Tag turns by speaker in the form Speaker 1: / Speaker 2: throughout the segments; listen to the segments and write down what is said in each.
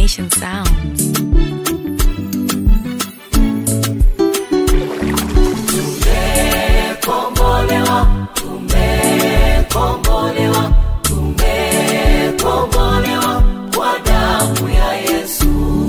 Speaker 1: Nation Sounds.
Speaker 2: Tumekombolewa, tumekombolewa, tumekombolewa kwa damu ya Yesu.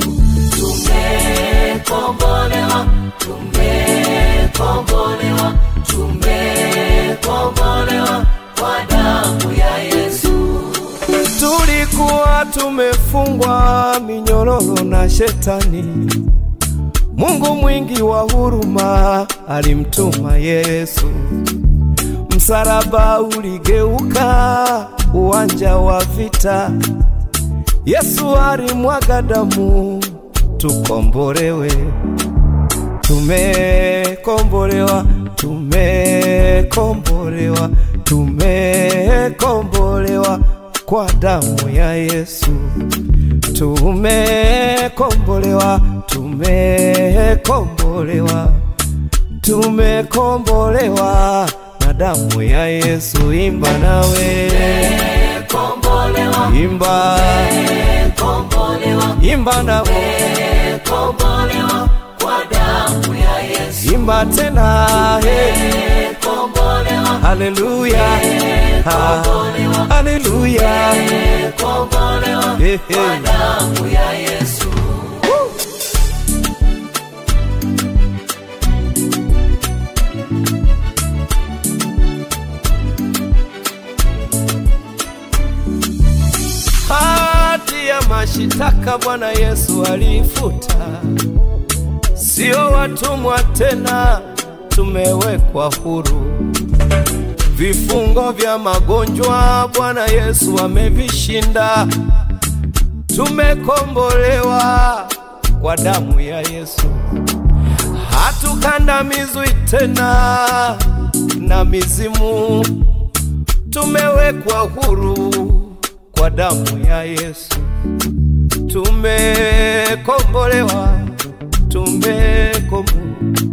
Speaker 2: Tumekombolewa, tumekombolewa, tumekombolewa kwa damu ya Yesu.
Speaker 3: tulikuwa tumefungwa minyororo na shetani. Mungu mwingi wa huruma alimtuma Yesu, msalaba uligeuka uwanja wa vita. Yesu alimwaga damu tukombolewe. Tumekombolewa, tumekombolewa, tumekombolewa kwa damu ya Yesu. Tumekombolewa, tumekombolewa, tumekombolewa na damu ya Yesu. Imba nawe,
Speaker 2: Kombolewa,
Speaker 3: imba,
Speaker 2: kombolewa,
Speaker 3: imba nawe,
Speaker 2: kombolewa kwa damu ya Yesu.
Speaker 3: imba tena, hey.
Speaker 2: Kombolewa,
Speaker 3: Haleluya, ha, haleluya,
Speaker 2: kombolewa
Speaker 3: Hey,
Speaker 2: kwa
Speaker 3: hey.
Speaker 2: damu ya Yesu.
Speaker 3: hati ya mashitaka Bwana Yesu alifuta, sio watumwa tena, tumewekwa huru. Vifungo vya magonjwa Bwana Yesu amevishinda, tumekombolewa kwa damu ya Yesu, hatukandamizwi tena na mizimu, tumewekwa huru kwa damu ya Yesu, tumekombolewa, tumekombolewa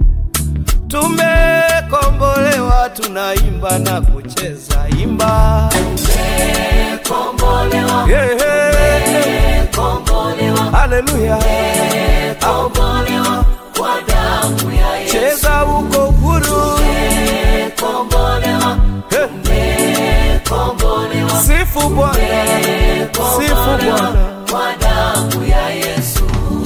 Speaker 3: tumekombolewa, tunaimba na kucheza, imba
Speaker 2: Kombolewa,
Speaker 3: yeah, yeah.
Speaker 2: kombolewa,
Speaker 3: Haleluya,
Speaker 2: kombolewa kwa damu ya Yesu.
Speaker 3: cheza uko huru,
Speaker 2: Kombolewa,
Speaker 3: Hey,
Speaker 2: kombolewa,
Speaker 3: sifu Bwana, sifu Bwana.
Speaker 2: kwa damu ya Yesu.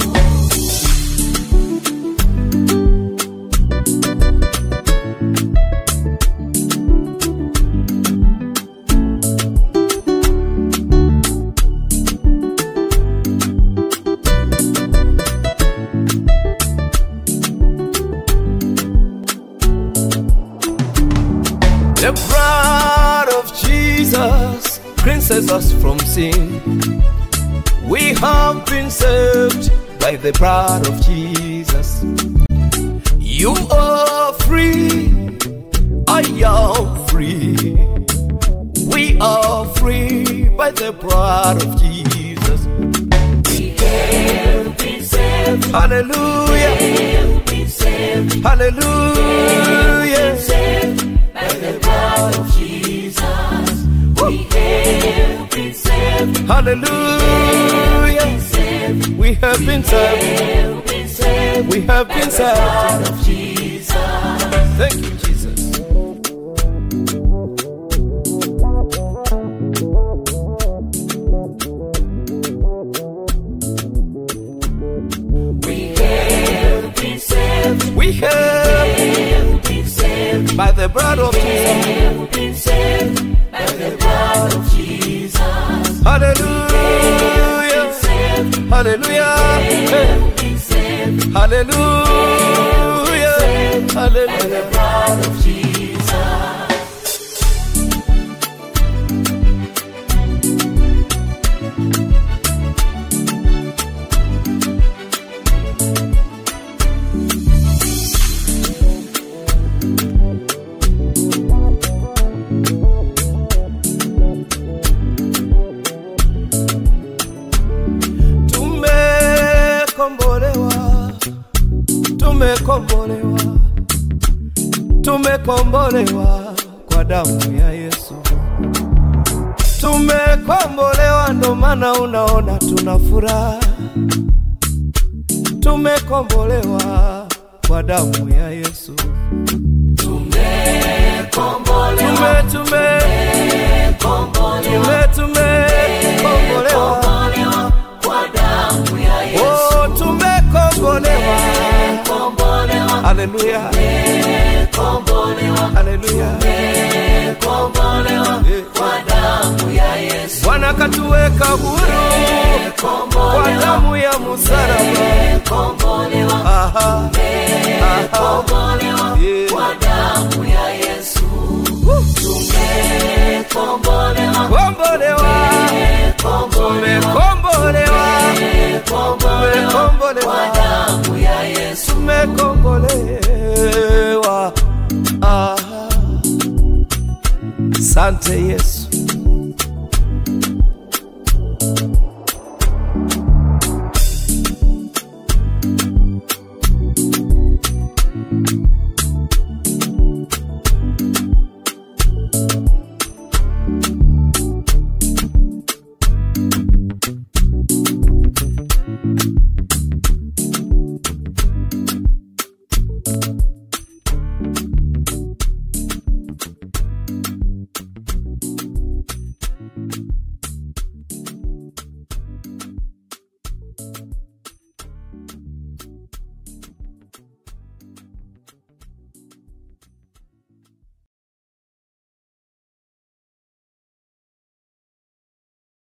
Speaker 3: The blood of Jesus cleanses us from sin. We have been saved by the blood of Jesus. You are free, I am free. We are free by the blood of Jesus.
Speaker 2: We have been saved,
Speaker 3: Hallelujah,
Speaker 2: have been saved,
Speaker 3: hallelujah.
Speaker 2: saved by the blood of Jesus. We have been saved,
Speaker 3: Hallelujah.
Speaker 2: saved,
Speaker 3: We have been saved.
Speaker 2: have been saved
Speaker 3: We have been saved.
Speaker 2: blood of Jesus.
Speaker 3: Thank you, Jesus.
Speaker 2: We have been saved,
Speaker 3: We have
Speaker 2: have been saved,
Speaker 3: by the blood of Jesus.
Speaker 2: have been saved by the blood of Jesus.
Speaker 3: Hallelujah.
Speaker 2: Saved,
Speaker 3: Hallelujah.
Speaker 2: have been saved
Speaker 3: Hallelujah.
Speaker 2: by the
Speaker 3: Hallelujah.
Speaker 2: blood of Jesus.
Speaker 3: Tumekombolewa. Tumekombolewa. Tumekombolewa kwa damu ya Yesu. Tumekombolewa ndo maana unaona tuna furaha. tumekombolewa kwa damu ya Yesu.
Speaker 2: Tumekombolewa,
Speaker 3: Tume tume tume tumekombolewa,
Speaker 2: kombolewa kwa damu ya Yesu.
Speaker 3: oh, tumekombolewa.
Speaker 2: Kombolewa,
Speaker 3: Haleluya,
Speaker 2: kombolewa,
Speaker 3: haleluya.
Speaker 2: kombolewa
Speaker 3: Eh.
Speaker 2: kwa damu ya Yesu.
Speaker 3: Bwana katuweka huru kwa
Speaker 2: Kombolewa,
Speaker 3: damu ya msalaba.
Speaker 2: kombolewa,
Speaker 3: Aha, aha,
Speaker 2: kombolewa
Speaker 3: yeah.
Speaker 2: kwa damu ya Yesu. Tumekombolewa,
Speaker 3: Kombolewa, tumekombolewa,
Speaker 2: kombolewa kwa
Speaker 3: tumekombolewa,
Speaker 2: damu ya Yesu.
Speaker 3: tumekombolewa. Aha. Sante Yesu.